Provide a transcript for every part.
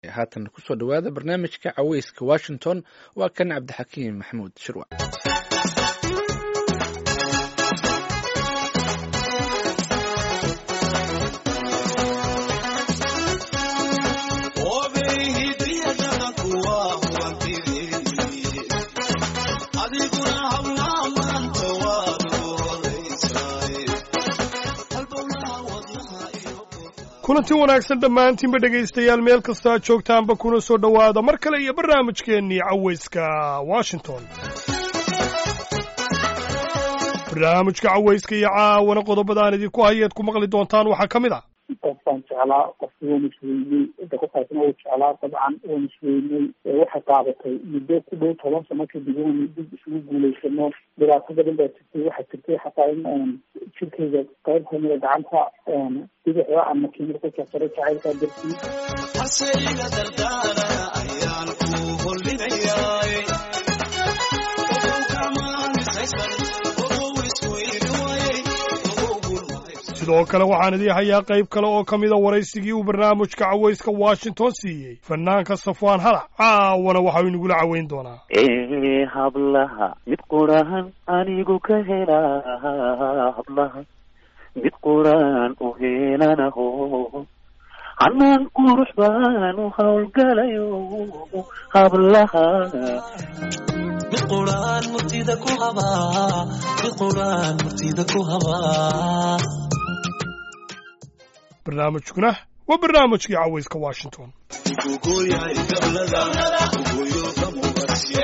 haatan kusoo dhowaada barnaamijka caweyska washington waa kan cabdixakiim maxamuud shirwa kulanti wanaagsan dhammaantiinba dhegaystayaal meel kasta aad joogtaanba kuna soo dhowaada mar kale iyo barnaamijkeennii cawayska washington barnaamijka cawayska iyo caawana qodobadaan idinku hayeed ku maqli doontaan waxaa ka mid ah qofkaan jeclaa qofki waan isweyney cidda ku qaybsan uu jeclaa dabcan waan isweyney waxay qaadatay muddo ku dhow toban sano kadib waan dib isugu guulaysano dhibaato badan baa jirtay waxaa jirtay xataa in jirkayga qayb kamida gacanta bidixda ama kiimir ku jarsaray jacaylkaa dartii haseyga dardaara ayaan ku hollinayaay sidoo kale waxaan idii hayaa qayb kale oo ka mida waraysigii uu barnaamijka cawayska washington siiyey fanaanka safwaan halac caawana waxau inagula caweyn doonaa ee hablaha mid quraan anigu ka helaa hablaha mid quraan u helanaho hanaan qurux baan u howlgalayo hablaha mid quraan murtida ku habaa mid quraan murtida ku habaa barnaamijkuna waa barnaamijkii cawayska washington ugogoyahay gablada ugoyo ka muqashe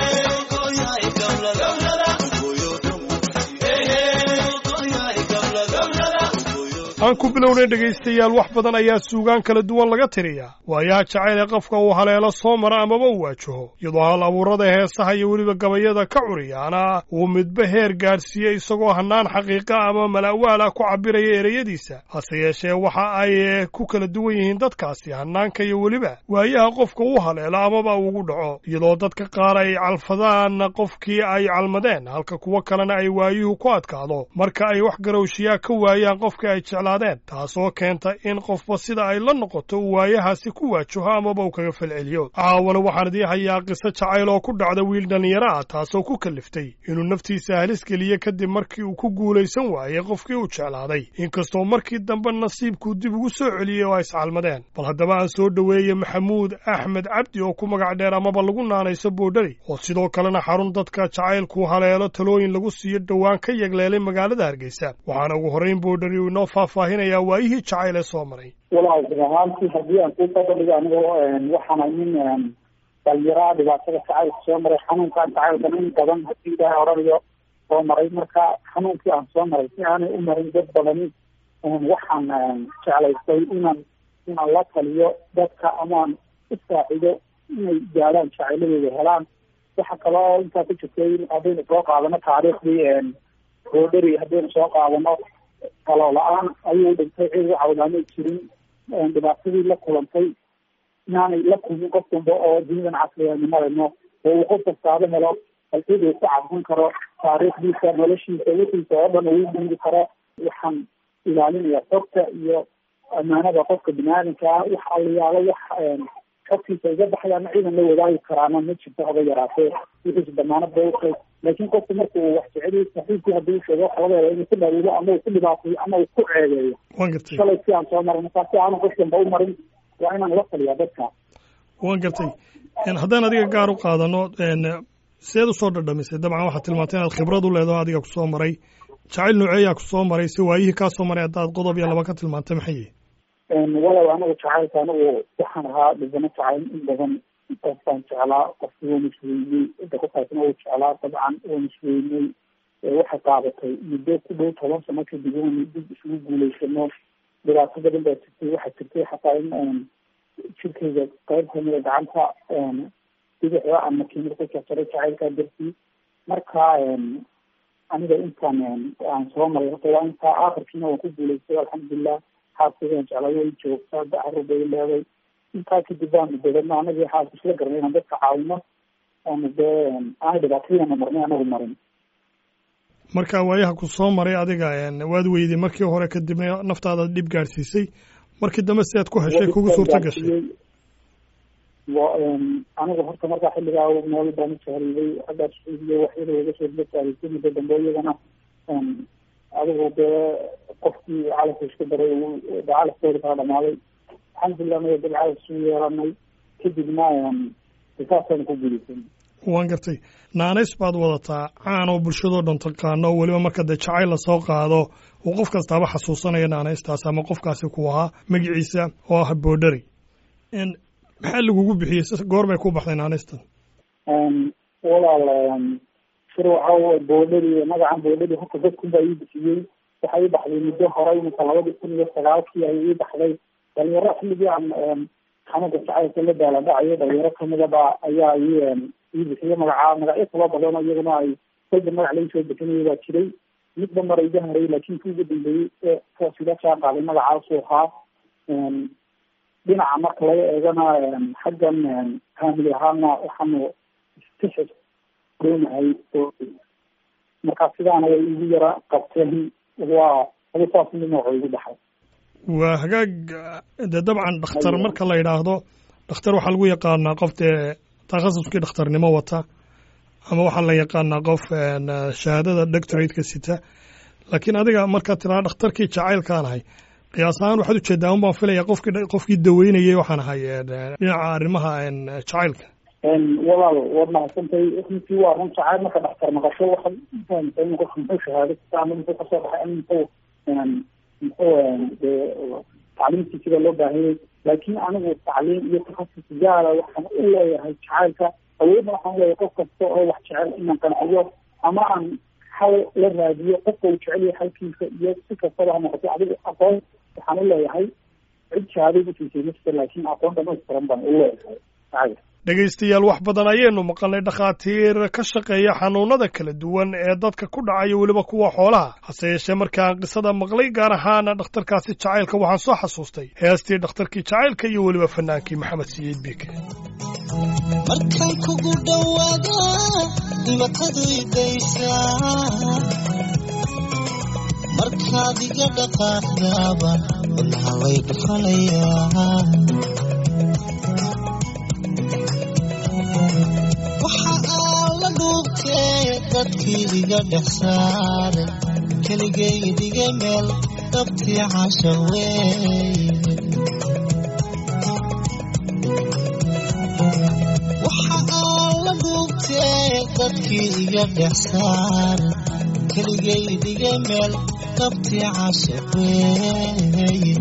ugoyahay gablada ugoyo ka muqashe ugoyahay gablada ugoyo aan ku bilownay dhegaystayaal wax badan ayaa suugaan kala duwan laga tiriyaa waayaha jacayl ee qofka uu haleelo soo mara amaba u waajaho iyadoo hal abuurada heesaha iyo weliba gabayada ka curiyaana uu midba heer gaadhsiiyey isagoo hannaan xaqiiqa ama mala'waala ku cabbiraya ereyadiisa hase yeeshee waxa ay ku kala duwan yihiin dadkaasi hannaanka iyo weliba waayaha qofka u haleelo amaba ugu dhaco iyadoo dadka qaar ay calfadaan qofkii ay calmadeen halka kuwo kalena ay waayuhu ku adkaado marka ay wax garowshiyaa ka waayaan qofka ay jeclaadeen taasoo keenta in qofba sida ay la noqoto uu waayahaasi ku waajaho amaba uu kaga falceliyo caawana waxaan idii hayaa qiso jacayl oo ku dhacda wiil dhallinyaro ah taasoo ku kalliftay inuu naftiisa halis geliye kadib markii uu ku guulaysan waayey qofkii uu jeclaaday inkastoo markii dambe nasiibkuu dib ugu soo celiyey oo ay iscalmadeen bal haddaba aan soo dhoweeye maxamuud axmed cabdi oo ku magac dheer amaba lagu naanayso boodhari oo sidoo kalena xarun dadka jacaylku haleelo talooyin lagu siiyo dhowaan ka yegleelay magaalada hargeysa waxaana ugu horrayn boodhari uu inoo faahfaahinayaa waayihii jacayl ee soo maray walaal run ahaantii haddii aan ku dabadhigo anigoo waxaana nin dhalinyaraha dhibaatada jacaylka soo maray xanuunkaan jacaylkan in badan haddii ilaahay oranayo soo maray marka xanuunkii aan soo maray si aanay u marin dad badani waxaan jeclaystay inaan inaan la taliyo dadka amaan u saacido inay gaadhaan jacayladooda helaan waxa kale oo intaa ku jirtay haddaynu soo qaadano taariikhdii boodheri haddaynu soo qaadano talo la-aan ayuu dhintay cid u cawdaamay jirin dhibaatadii la kulantay inaanay la kulmin qof damba oo dunidan casriyanimadaeno oo uu qof kastaaba helo halcid uu ku cabsan karo taariikhdiisa noloshiisa wixiisa oo dhan uu guudi karo waxaan ilaalinaya xogta iyo amaanada qofka biniaadamka ah wax aliyaalo wax xogtiisa iga baxayaana ciidan la wadaagi karaana ma jirto haba yaraatee wixiisa damaanad bay utay laakiin qofku marka uu wax jeceliyo saxiibkii haddii uu sheego waxa laga yaaba inuu ku dhawido ama uu ku dhibaateeyo ama uu ku ceebeeyo waan gartay shalay si aan soo maray markaa si aanu qof damba u marin waa inaan la taliyaa dadka waan gartay haddaan adiga gaar u qaadano seed usoo dhadhamisay dabcan waxaad tilmaantay inaad khibrad u leedaho adiga kusoo maray jacayl nooceeyaa kusoo maray si waayihii kaa soo maray haddaad qodob iyo laba ka tilmaantay maxay yihi walow anagu jacaylka anigu waxaan ahaa dhibano jacayl in badan qofkaan jeclaa qofki waan isweyney cidda ku qaybsan uu jeclaa dabcan waan isweyney waxay qaadatay muddo ku dhow toban sano kadib waan dib isugu guulaysano dhibaato badan baa jirtay waxaa jirtay xataa in jirkayga qayb kamida gacanta bidixda ama kiimir ku jarsaray jacaylkaa dartii marka aniga intaan aan soo maray horta waa intaa aakhirkiina waan ku guulaystay alxamdulilah xaaskaygaan jeclay way joogtaa dacarur bay leeday intaa kadib baanu dabadno anagii xaaska isla garanay inaan dadka caawino oonu dee aanay dhibaatadiina marnay anagu marin marka waayaha ku soo maray adiga waad weyday markii hore kadibna naftaada dhib gaadhsiisay markii dambe sidaad ku heshay kugu suurta gashay anigu horta markaa xilligaa meel baan u tahriibay xaggaa sacuudiya waxyada iga soo la taariisay muddo dambe iyagana adigu dee qofkii calafka iska daray calafkooda kala dhamaaday alxamdulilah naga dad calaf isu yeelanay kadibna saasaan ku gudisan waan gartay naanays baad wadataa caan oo bulshadoo dhan taqaano oo weliba marka dee jacayl lasoo qaado uu qof kastaaba xasuusanaya naanaystaas ama qofkaasi ku ahaa magaciisa oo ah boodhari maxaa lagugu bixiyey goor bay ku baxday naanaystan walaal sir waxaa boodhari magacan boodhari horta dadkun baa ii bixiyey waxaa ii baxday muddo horay imika labadii kun iyo sagaalkii ay ii baxday dhalinyaro xilligii aan xanuunka jacaylka la daaladhacayo dhalinyaro kamida ba ayaa ii ii bixiyey magaca magacyo kala badan oo iyaguna ay kolba magac laga soo bixinaya baa jiray midba mar iga haray laakiin kii ugu dambeeyey ee kuwaas ila jaan qaaday magacaasuu ahaa dhinaca marka laga eegana xaggan family ahaana waxaanu istixis doonahay marka sidaana way igu yara qabteen waa adi saas mid nooca igu baxay waa hagaag dee dabcan dhakhtar marka la yidhaahdo dhakhtar waxaa lagu yaqaanaa qof dee takhasuskii dhakhtarnimo wata ama waxaa la yaqaanaa qof shahaadada doctorateka sita laakiin adiga markaad tiraa dhakhtarkii jacaylkaan ahay qiyaas ahaan waxaad ujeedaa un baan filaya qofkii qofkii daweynayay waxaan ahay dhinaca arrimaha jacaylka walaal waad mahadsantahay runtii waa run jacayl marka dhakhtar maqasho waxaad ufahamtay in qofka muxuu shahaado kasta ama muxuu kasoo baxay ama muxuu muxuu dee tacliimtiisiba loo baahanyay laakiin anigu tacliim iyo takhasus gaara waxaan u leeyahay jacaylka awoodna waxaan leeyahay qof kasta oo wax jecel inaan qanciyo ama aan hal la raadiyo qofka uu jecel yahay halkiisa iyo si kastaba ha noqoto adigu aqoon waxaan u leeyahay cid shahaaday usiisay nafta laakiin aqoon dhamaystiran baan u leeyahay jacayl dhegaystayaal wax badan ayaynu maqalnay dhakhaatiir ka shaqeeya xanuunada kala duwan ee dadka ku dhacayo weliba kuwa xoolaha hase yeeshee markaan qisada maqlay gaar ahaana dhakhtarkaasi jacaylka waxaan soo xasuustay heestii dhakhtarkii jacaylka iyo weliba fanaankii maxamed siyiid biike markaan kugu dhowaada dhibatadu idaysaa markaad iga dhaqaaqdaaba wadnaha way dhufanayaa waxa aan la dhuubtee dadkii iga dhex saaray keligay dhiga meel dhabtii casha weeye waxa aan la dhuubtee dadkii iga dhex saaray keligay dhiga meel dhabtii casha weeye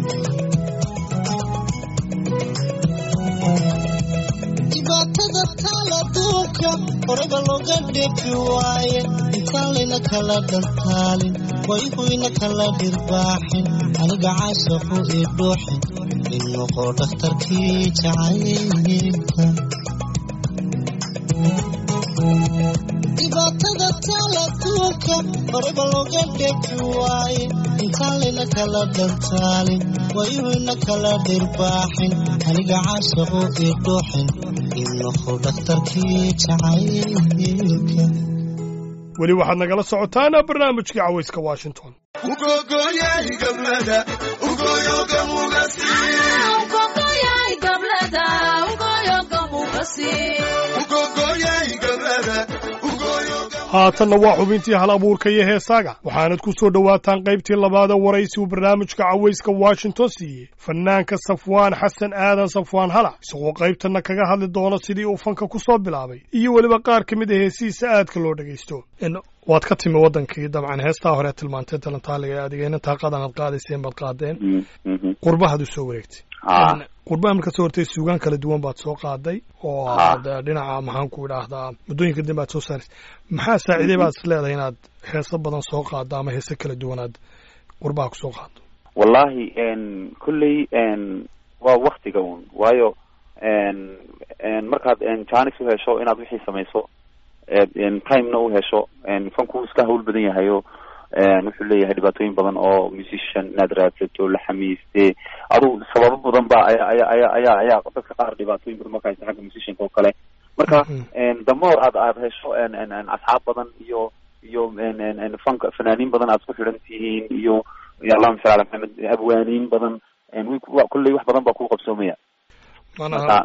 dhibaatada taala duubka horeba looga dheefi waaye intaan layna kala dhantaalin wayhuyna kala dhirbaaxin aniga caashaqu ii dhuuxin in noqo dhakhtarkii jacaylka dhibaatada taala duubka horeba looga dheefi waaye intaan layna kala dhantaalin wayhuyna kala dhirbaaxin aniga caashaqu ii dhuuxin weli waxaad nagala socotaana barnaamijkii cawayska washington haatanna waa xubintii hal abuurka iyo heesaaga waxaanad ku soo dhowaataan qaybtii labaada waraysi uu barnaamijka cawayska washington siiyey fanaanka safwaan xasan aadan safwaan halac isagoo qaybtanna kaga hadli doono sidii uu fanka ku soo bilaabay iyo weliba qaar ka mid a heesihiisa aadka loo dhegaysto waad ka timi waddankii dabcan heestaa hore tilmaantee talantaaliga ee adigayna taaqadan aad qaadayseen baad qaadeen qurbahaad u soo wareegtay qurbaha marka soo hortay suugaan kala duwan baad soo qaaday oo aad dhinaca maxaan ku idhaahdaa muddooyinka dambe aad soo saaraysa maxaa saaciiday baad is leedahay inaad heeso badan soo qaado ama heese kala duwan aad qurbaha kusoo qaado wallahi kolley waa waktiga un waayo markaad janis u hesho inaad wixii samayso timena u hesho fanku iska hawl badan yahayo wuxuu leeyahay dhibaatooyin badan oo musician inaad raadsato la xamiiste adugu sababo badan ba aya aya aya ayaa ayaa dadka qaar dhibaatooyin badan marka haysta xagga musicianka oo kale marka damoor aad aad hesho asxaab badan iyo iyo fanka fanaaniin badan aad isku xidhan tihiin iyo allahuma salli ala maxamed abwaaniin badan kulley wax badan baa kuu qabsoomaya manaha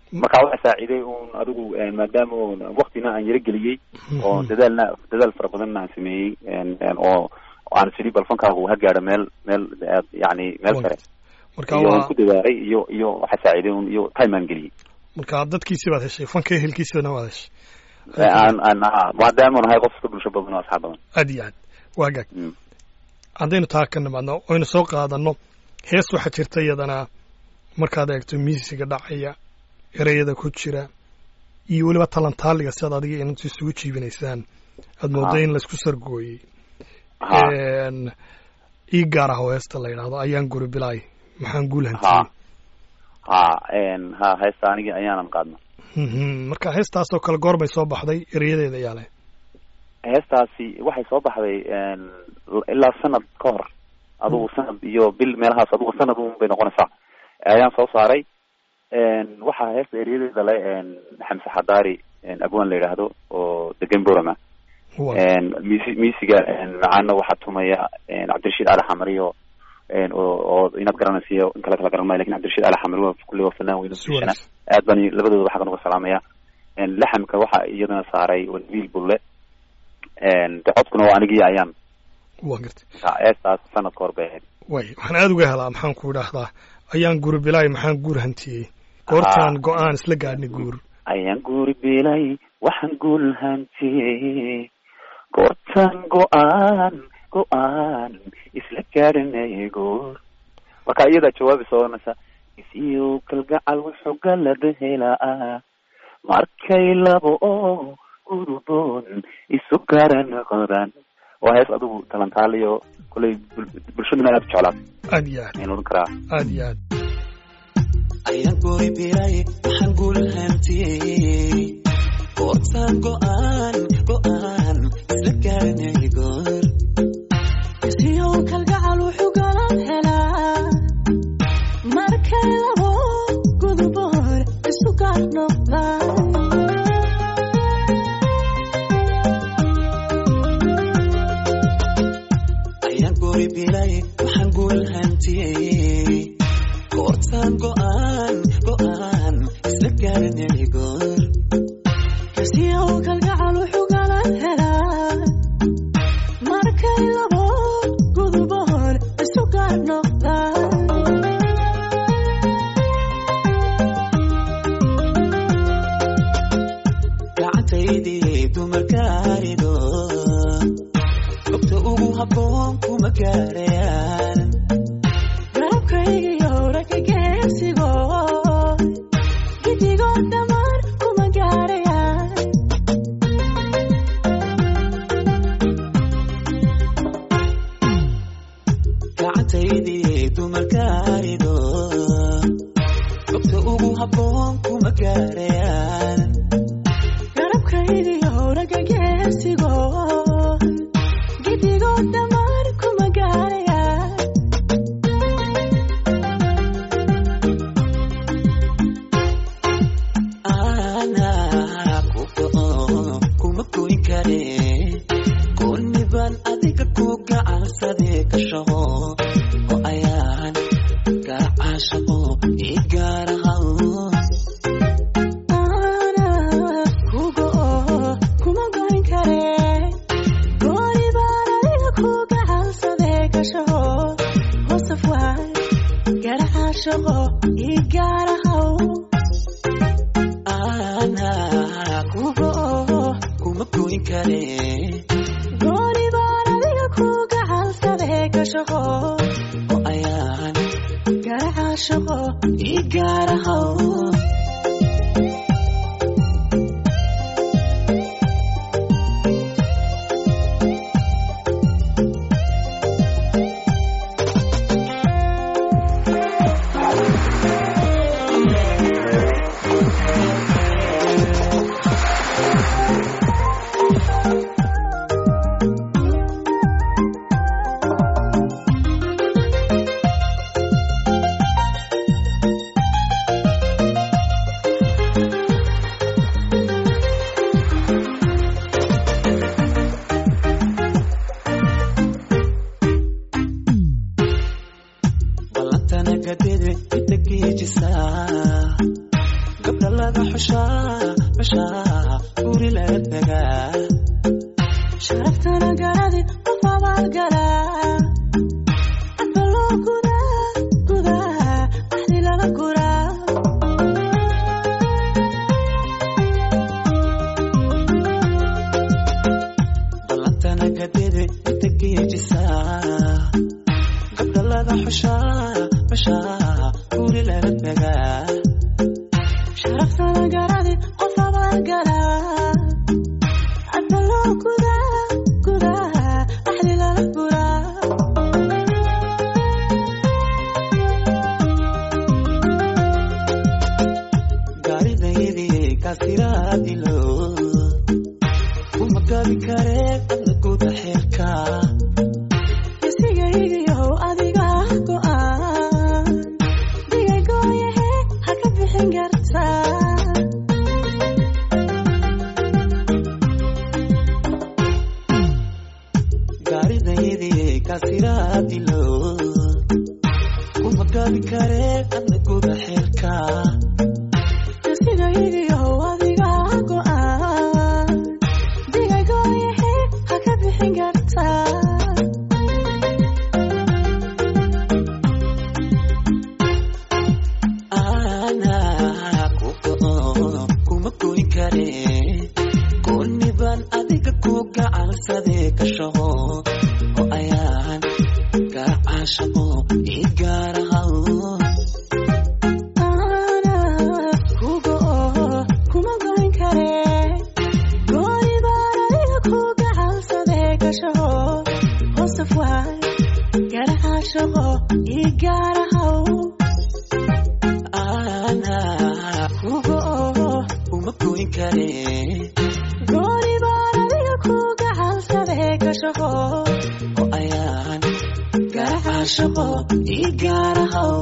marka waxa saaciiday un adigu een, maadaama oon waktina aan yaro geliyey oo dadaalna dadaal fara badanna aan sameeyey een, een, oo oo aan sidii bal fankaagu ha gaadho meel meel aad yani meel Waa sare marka iyo aan waa ku dadaalay iyo iyo waxa saaciiday un iyo time aan geliyey marka dadkiisii baad heshay fanka ehelkiisibana waad heshay aan aan ah, maadaama nahay qof ka bulsho badan oo asxaab badan aad iyo aad waa gaag Mm. haddaynu taa ka nimaadno oynu soo qaadanno hees waxaa jirta iyadana markaad eegto miisiga dhacaya ereyada ku jira iyo weliba talantaaliga sidaad adiga intu isugu jiibinaysaan aad moodo Ha. in laysku sargooyey ha Een, ii gaar ah oo heesta la yidhaahdo ayaan guri bilaay maxaan guul ha hantiyey ha een, ha heesta anigi ayaanan qaadna Mhm. marka heestaasoo kale goor bay soo baxday erayadeeda ayaa leh heestaasi waxay soo baxday een, ilaa sanad ka hor adugu sanad iyo bil meelahaas adugu sanad un bay noqonaysaa ayaan soo saaray een, waxaa heesta eryadeeda le een, xamse xadaari een, abwaan la yidhaahdo oo degan borama Waa. een, misi misiga een, macaana waxaa tumaya een, cabdirashiid ali xamari oo een, oo oo inaad garanaysiyo in kale kala garan maayo lakin cabdirashiid ali xamari waa kulli waa fanaan weyn oo Si wanaagsan. aad baan labadooda xaggan uga salaamaya een, laxamka waxaa iyadana saaray wiil bulle een, de codkuna waa anigii ayaan waa gartay eestaas sanad ka hor bay ahayd way waxaan aada uga helaa maxaan ku idhaahdaa ayaan guri bilaay maxaan guur hantiyey goortaan Ah. go-aan isla gaadhnay guur ayaan guuri bilay waxaan guul hantiyey goortaan go-aan go-aan isla gaadhanay goor marka iyadaa jawaabi sooonaysa isiyo kalgacal wuxuu galada helaa markay labo oo guruboon isu garan qodan waa hees adigu talantaaliyo kolay bul- bulshaduna aad u jeclaat aad iyo aad ayaan odhan karaa aad iyo aad ayaan guri biray waxaan guul hantiyey goortaan go'aan go'aan isla gaarnay goor isiyow kalgacal wuxuu galan helaa markay labo guduboor isu gaar noqdaan ayaan guri biray waxaan guul hantiyey goortaan go'aan go'aan isla gaarnay goor isiyow kalgacal wuxuu galan helaa markay labo guduboor isu gaar noqdaan gacantaydii dumarkaarido gobta ugu habboon kuma gaarayaan garabkaygiyo ragga geesigo gidigood dhammaan kuma gaarayaan gacantaydii dumarkaarido gobta ugu habboon kuma gaarayaan garabkaygiyo ragga geesigo gidigood dhammaan kuma gaarayaan anaa ku go'o kuma goyn kare goonni baan adiga ku gacansadee ka shaqo oo ayaan gacaashaqo ii gaarahaw Ana kugo kuma goyn kare gooni baan adiga ku gacansadee gashaho hoosaf waay garaca shaqo ii gaarahaw anaa ku go'o kuma goyn kare gooni baan adiga ku gacansadee gashaho oo ayaan garaca shaqo ii gaarahaw ayaan laga xushaa xushaa guri laga degaa sharaftana garadi qof abaalgalaa cadba loo gudaa gudaa axdi lala guraa ballantana gadede inta geejisaa gabdha laga xushaa xushaa guri laga degaa sharaftana garadi qof abaalgalaa cadba loo gudaa gudaa axdi lala guraa gaaridayadii kaasiraadilo uma gabi karee adna guda xeerka isigaygiyow adiga go'aan digagooyahe ha ka bixin kartaa gaaridayadii kaasiraadilo uma gabi karee adna guda xeerka isigaygiyow adiga go'aan digagooyahe ha ka bixin kartaa ana ku go'o kuma goyn karee goonni baan adiga ku gacansadee gashaho oo ayaan garacaashaqo ii gaarahaw ana ku go'o kuma goyn karee gooni baan adiga ku gacansadee gashaho hoosaf waay garacaashaqo ii gaarahaw ana ku go'o kuma goyn karee gooni baan adiga ku gacansadee gashaho oo ayaan garacaashaqo ii gaarahaw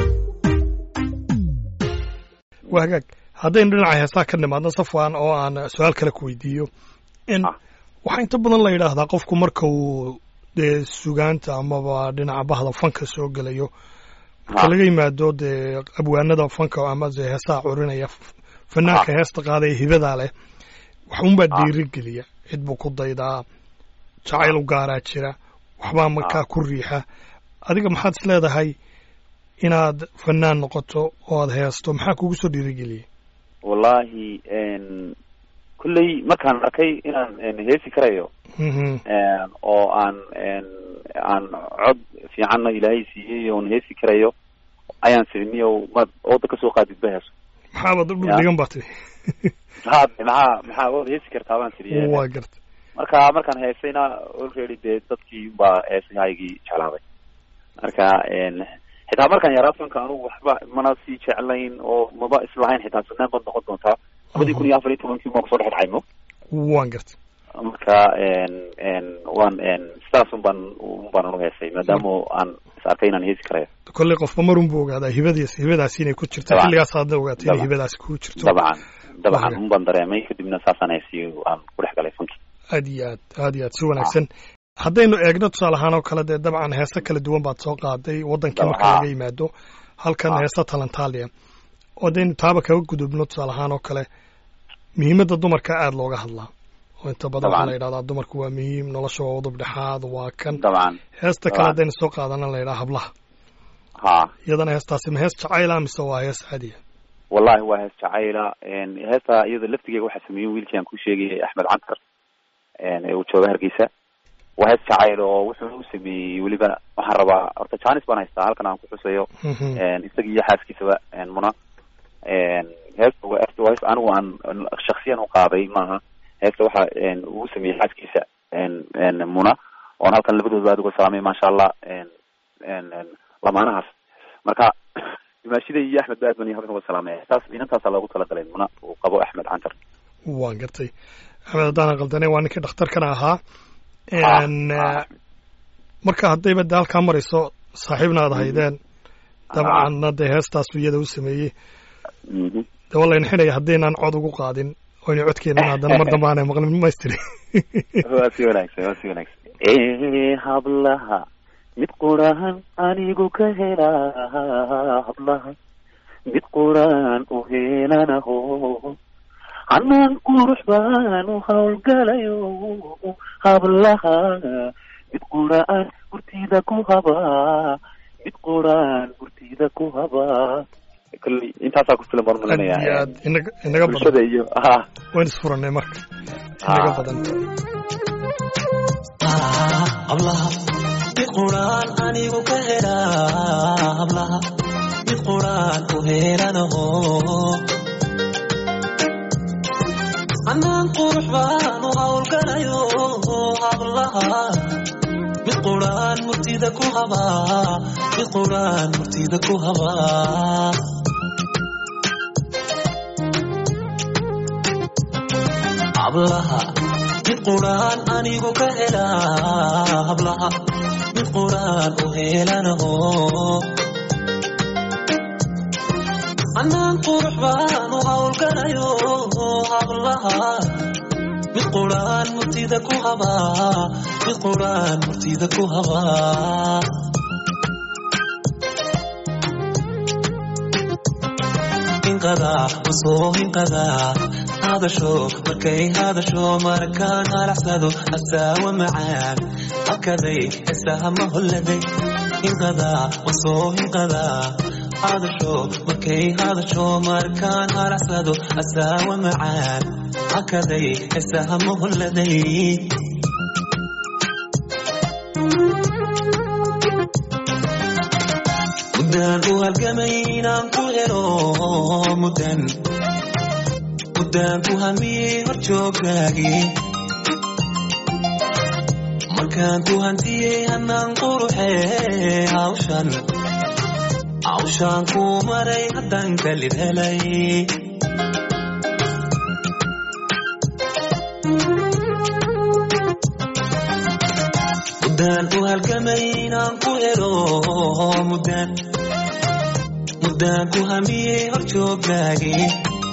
waa hagaag haddaynu dhinaca heesaa ka nimaadno safwan oo aan su-aal kale ku weydiiyo in Ah. waxaa inta badan la yidhaahdaa qofku marka uu dee sugaanta amaba dhinaca bahda fanka soo gelayo marka Ha. laga yimaado dee abwaanada fanka ama dee heesaha curinaya f- fanaanka heesta qaadaya hibadaa leh waxunbaa Ah. dhiirigeliya cid buu ku daydaa jacayl u gaaraa jira waxbaa markaa ku riixa adiga maxaad is leedahay inaad fanaan noqoto oo aad heesto maxaa kugu soo dhiirigeliyey wallahi n kulley markaan arkay inaan n heesi karayo Mhm. n oo aan n aan cod fiicanna ilaahay siiyey oon heesi karayo ayaan siriniyo maad ooda kasoo qaadid ba heeso maxaabad u Ya. dhigan baa tiri maxaa maxaa maxaa waad heesi kartaa baan siriye waa garta marka markaan heesayna already dee dadkii baa heesahaygii jeclaaday marka n xitaa markaan yaraa fanka anugu waxba mana sii jeclayn oo maba islahayn xitaa sanaan baad noqon doontaa labadii kun iyo afar iyo tobankii maa kusoo dhex dhacayno waan garta marka n n waan n sidaas un baan un baan anu heesay maadaama aan is arkay inaan heesi karayo kolley qofba marun buu ogaadaa hibadiis hibadaasi inay ku jirto Dabcan. xilligaas aadna ogaatay inay Dabcan. hibadaasi ku jirto dabcan dabcan Waaga. un baan dareemay kadibna saasaan heesiyo aan ku dhex galay fanki aad iyo aad aad iyo aad si wanaagsan haddaynu eegno tusaale ahaan oo kale dee dabcan heese kala duwan baad soo qaaday wadankii marka Dabcan. laga yimaado halkan Ah. heese talantaaliya oo haddaynu taaba kaga gudubno tusaale ahaan oo kale muhiimadda dumarka aada looga hadlaa oo inta badan waxaa Dabcan. la yidhahdaa dumarku waa muhiim nolosha waa udub dhexaad waa kan dabcan heesta kale Dabcan. haddaynu soo qaadana la yidhaha hablaha ha iyadana heestaasi ma hees jacayla mise waa hees caadiya wallahi waa hees jacayla n heesta iyada laftigeega waxaa sameeyey wiilkii aan ku sheegayay axmed cantar n ee uu jooga hargeysa waa hees jacayl oo wuxuu u sameeyey weliba waxaan rabaa horta janis baan haystaa halkan aan ku xusayo Mhm. n isaga iyo xaaskiisaba n muna n heesta waa waa hees anigu aan shaksiyan u qaaday maaha heesta waxa n uu sameeyey xaaskiisa n n muna oon halkan labadooda aad uga salaamay maasha allah n n n lamaanahaas marka dimaashida iyo axmed ba aad baan halkan uga salaamay heestaas inantaasaa loogu talagalay muna uu qabo axmed cantar waan gartay axmed haddaanan qaldanay waa ninkii dhakhtarkana ahaa Ah, n ah. marka haddayba de halkaa marayso saaxiibna aad haydeen dabcanna dee heestaasu iyada u sameeyey Mhm. de waa layna xidhaya haddaynaan cod ugu qaadin oyna codkeenan haddana mar dambe aanay maqlin maystiri waa si wanaagsan waa si wanaagsan ee hablaha mid qurahan anigu ka helaa hablaha mid quraan u heelanaho hanaan qurux baan u howlgalayo hablaha mid quraan hurtida ku habaa mid quraan hurtida ku habaa kolley intaasaa ku filan baan aad iyo malinaya aad inaga inaga badan bulshada iyo ha waan isfurannay marka inaga Ah. badan hablaha mid quraan anigu ka helaa hablaha mid quraan u heelanaho anaan qurux baan u howlgalayo hablaha mid quraan murtida ku habaa mid quraan murtida ku habaa hablaha mid quraan anigu ka helaa hablaha mid quraan u heelanaho anaan qurux baan u howlgalayo hablaha mid quraan murtida ku habaa mid quraan murtida ku habaa hinqadaa usoo hinqadaa hadasho markay hadasho markaan halaxsado asaawa macaan hakaday heesaha ma holladay hinqadaa usoo hinqadaa hadasho markay hadasho markaan halaxsado asaawa macaan hakaday heesaha ma holladay muddaan u halgamay inaan ku helo muddan muddaan ku hamiyey horjooggaagii markaan ku hantiyey hanaan quruxee hawshan hawshaan ku maray haddaan kalid helay muddaan u halgamay inaan ku helo muddaan muddaan ku hamiyey horjooggaagii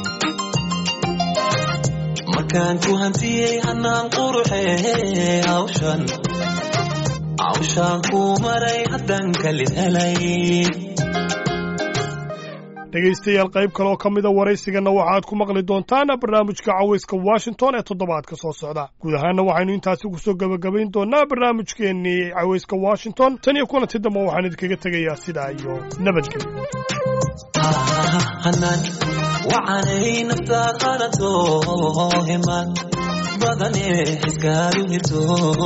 markaan ku hantiyey hanaan quruxee hawshan hawshaan ku maray haddaan kalid helay dhegaystayaal qayb kaleoo ka mida waraysigana waxaad ku maqli doontaan barnaamijka cawayska washington ee toddobaadka soo socda guud ahaana waxaynu intaasi kusoo gebagabayn doonaa barnaamijkeennii cawayska washington tan iyo kulanti dambe waxaan idinkaga tegayaa sidaa iyo nabadgelyo hanaan wacanay naftaad hanato himaan badane xiskaadu hirto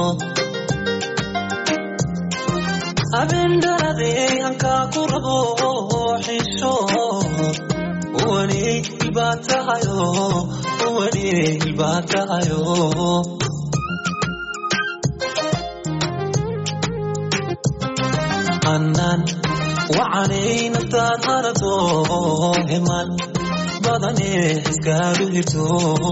habeen dhaladee hankaa ku rabo xisho uwaney hilbaad tahayo uwaney hilbaad tahayo hanaan wacanay naftaad hanato himaan badane xiskaadu hirto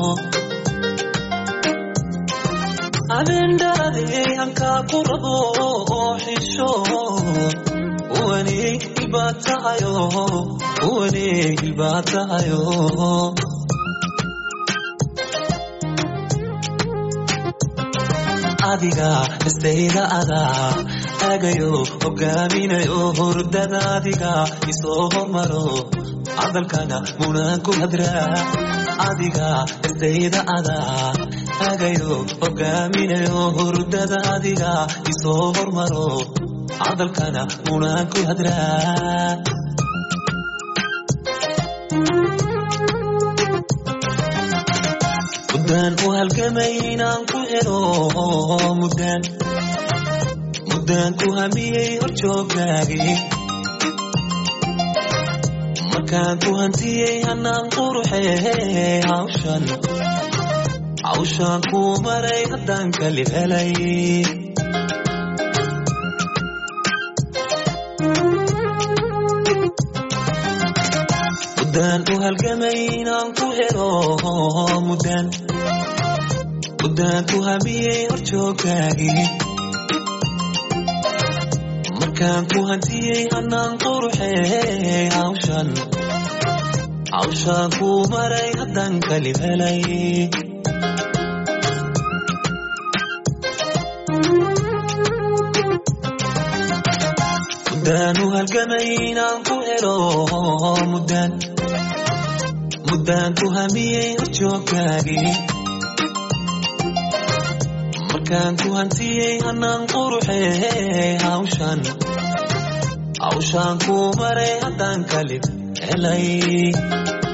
habeen dhaladee hankaa ku rabo xisho uwaney hilbaad tahayo uwaney hilbaad tahayo adiga istayda adaa agayo hogaaminayo hurdada adiga isoo hormaro hadalkana munaan ku hadraa adiga istayda adaa agayo hogaaminayo hurdada adiga isoo hormaro hadalkana munaan ku hadraa muddaan u halgamay inaan ku helo muddaan muddaan ku hamiyey horjooggaagii markaan ku hantiyey hanaan quruxee hawshan hawshaan ku maray haddaan kalib helay muddaan u halgamay inaan ku helo muddaan muddaan ku hamiyey horjooggaagii markaan ku hantiyey hanaan quruxee hawshan hawshaan ku maray haddaan kalib helay muddaan u halgamay inaan ku helo muddaan muddaan ku hamiyey horjoogkaagii markaan ku hantiyey hanaan quruxee hawshan hawshaan ku maray haddaan kalib helay